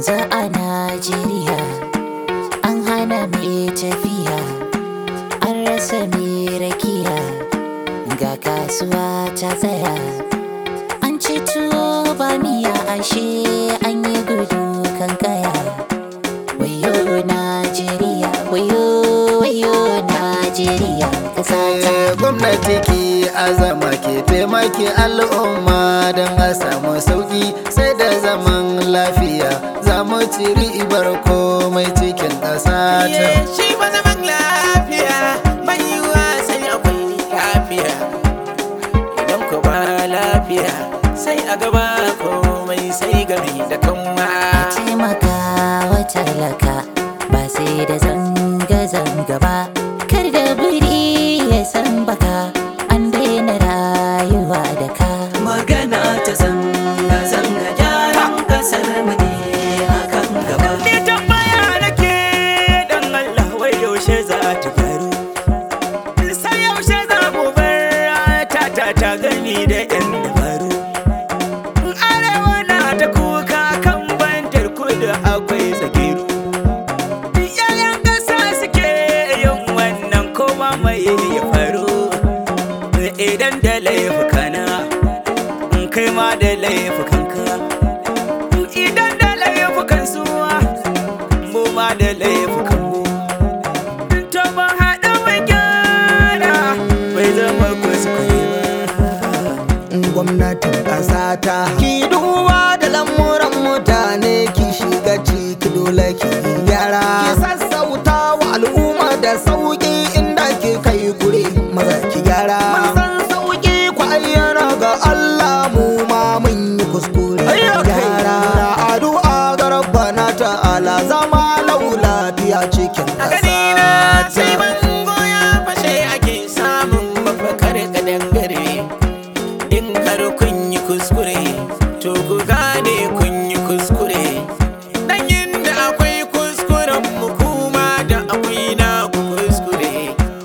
yanzu a Najeriya an hana mai tafiya an rasa mai rakiya ga kasuwa ta tsaya an ci tuwo ba miya ashe an yi gudu kan kaya wayo Najeriya wayo wayo Najeriya ƙasa ta Eh, gwamnati ki azama ke taimaki al'umma don a samu sauki sai da zaman lafiya za mu ci ribar komai cikin ƙasa ta shi ba zaman lafiya bai yiwuwa sai akwai lafiya idan ku ba lafiya sai a gaba komai sai gari da kanwa taimaka wa talaka ba sai da zanga-zanga ba kar da biri ya san baka an daina rayuwa da ka magana ta zanga zanga gyaran kasar mu ne akan gaba Ni tambaya nake dan Allah wai yaushe za ta faru sai yaushe za mu bar ta ta ta gani da yan dabaru arewa na ta kuka kan bantar kudu akwai zagiru yayan ƙasa suke yin wannan koma mai ya faru idan da laifukana in kai ma da laifukanka idan da laifukan suwa mu ma da laifukan mu to ba haɗa mai gyara bai zama kuskure ba gwamnatin ƙasa ta ki duba da lamuran mutane ki shiga ciki dole ki gyara ki sassauta wa al'umma da sauki inda ki kai kure maza ki gyara mun san sauki ku ayyana ga Allah mu ma mun yi kuskure gyara na addu'a ga rabbana ta'ala zama lau lafiya cikin a gani na sai ƙasa ta bango ya fashe ake samun mafakar kadangare in har kun yi kuskure to ku gane kun yi kuskure dan inda akwai kuskuren mu kuma da akwai na ku kuskure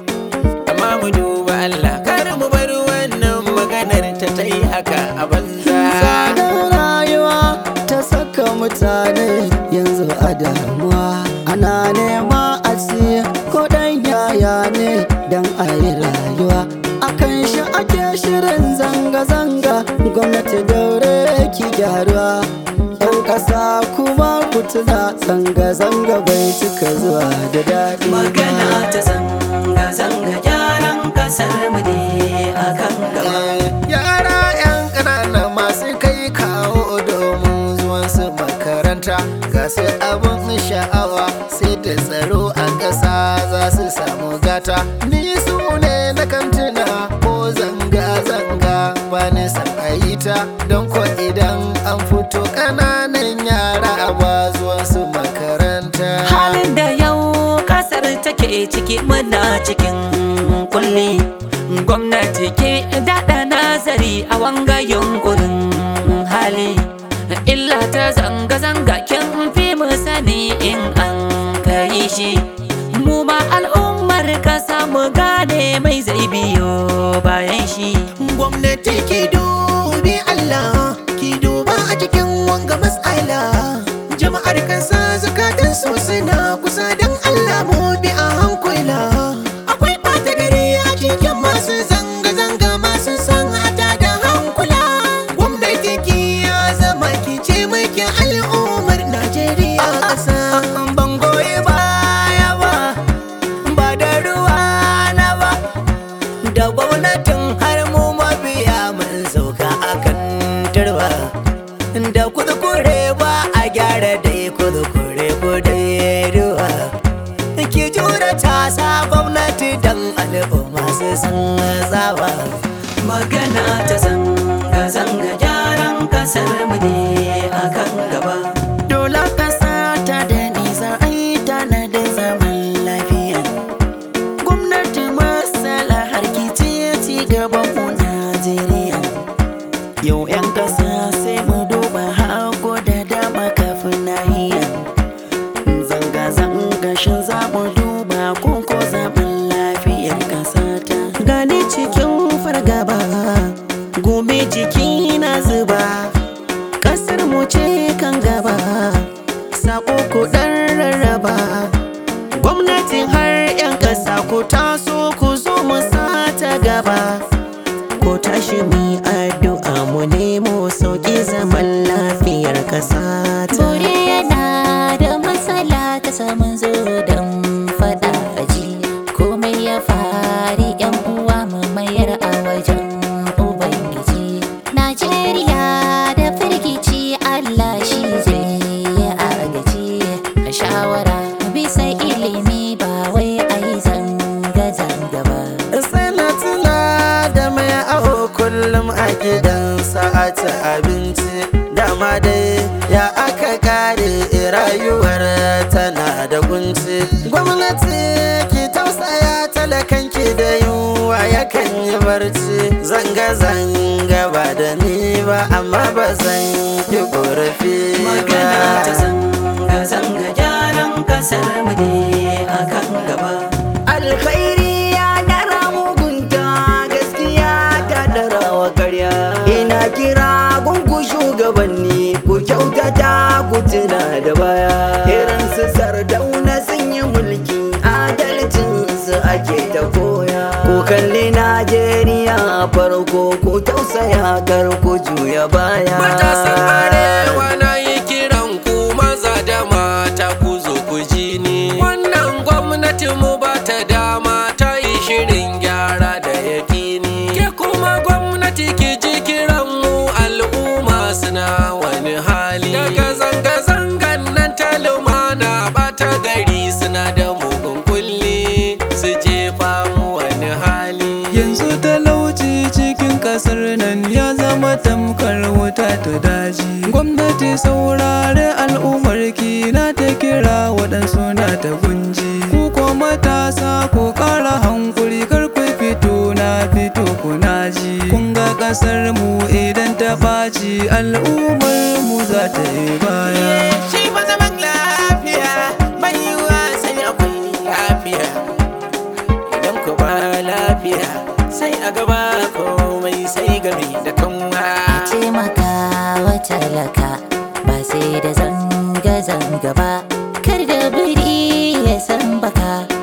amma mu duba Allah kar mu bar wannan maganar ta ta yi haka a banza tsadar rayuwa ta saka mutane yanzu a damuwa ana nema a siya ko dan yaya ne don a yi rayuwa akan shi ake shirin zanga-zanga gwamnati daure ki gyaruwa yan ƙasa kuma ku tuna zanga-zanga bai cika zuwa da daɗi ba. magana ta zanga zanga gyaran kasar mu ne akan gaba yara 'yan ƙanana masu kai kawo domin zuwan su makaranta ga su abin sha'awa sai da tsaro a ƙasa za su samu gata ni su ne na kantuna ko zanga-zanga ba ni san a yi ta don ko idan an fito ƙananan yara ba zuwan su makaranta halin da yau kasar take ciki muna cikin kulli gwamnati ke daɗa nazari a wanga yunkurin hali illa ta zanga-zanga kin fi mu sani in an kai shi mu ma al'ummar kasa mu gane mai zai biyo bayan shi gwamnati ki dubi Allah ki duba a cikin wanga mas'ala jama'ar kasa zakatan su suna kusa don Allah mu bi a hankula akwai ɓata gari a cikin masu zanga-zanga masu san hata da hankula gwamnati ki ya zama ki ce maki al'ummar Najeriya ƙasa ban goyi baya ba ba da ruwa na ba da gwamnatin har mu mabiya mun sauka akan turba da kudukure ba a gyara dai kudukure kudai ruwa ki jura tasa gwamnati dan al'umma su san tsawa magana ta zanga zanga gyaran kasar mu ne akan gaba dole ƙasa ta da nisa ai tana da zaman lafiya gwamnati masala harkici ci gaban mu Najeriya yau 'yan ƙasa sai mu duba hagu da dama kafin nahiya zanga-zanga shin za mu duba ko ko zaman lafiyar ƙasa ta gani cikin fargaba gobe jiki na zuba kasar mu ce kan gaba tashi mu yi addu'a mu nemo sauƙi zaman lafiyar ƙasa ta Bore yana da matsala ta samun zo don faɗa aji komai ya fari yan uwa mu mayar a wajen ubangiji Najeriya da firgici Allah shi zai yi agaji a shawara bisa ilimi ba wai a yi zanga-zanga ba sai na tuna da mai aho kullum a gidansa a ci abinci dama dai ya aka kare rayuwar tana da kunci gwamnati ki tausaya talakanki da yunwa yakan yi barci zanga-zanga ba da ni ba amma ba zan yi korafi magana ta ba zanga zanga gyaran kasar mu ne akan gaba alkhairi ya dara mugunta gaskiya ta dara wa karya ina kira gungu shugabanni ku kyautata ku tuna da baya irin su sardauna sun yi mulki adalcin su ake ta koya ku kalli najeriya farko ku tausaya kar ku juya baya Matasan arewa na yi kiran ku maza da mata ku zo ku ji ni. Wannan gwamnati mu ba ta dama ta yi shirin gyara da yakini. Ke kuma gwamnati ki ji kiran mu al'umma suna wani hali. Daga zanga-zangan nan ta lumana ɓata gari suna da mugun kulli su jefa mu wani hali. Yanzu talauci cikin kasar nan ya zama tamkar wuta ta daji. Gwamnati saurare al'ummar ki na ta kira waɗansu na ta gunji. Ku ko matasa ku ƙara hankuri kar ku fito na fito kuna ji. Kun ga ƙasar mu idan ta ɓaci al'ummar mu za ta yi baya. Shi ba zaman lafiya bai yiwuwa sai akwai lafiya. Idan ku ba lafiya sai a gaba komai sai gami da kanwa. taimaka wa talaka ba sai da zanga-zanga ba kar da biri ya san baka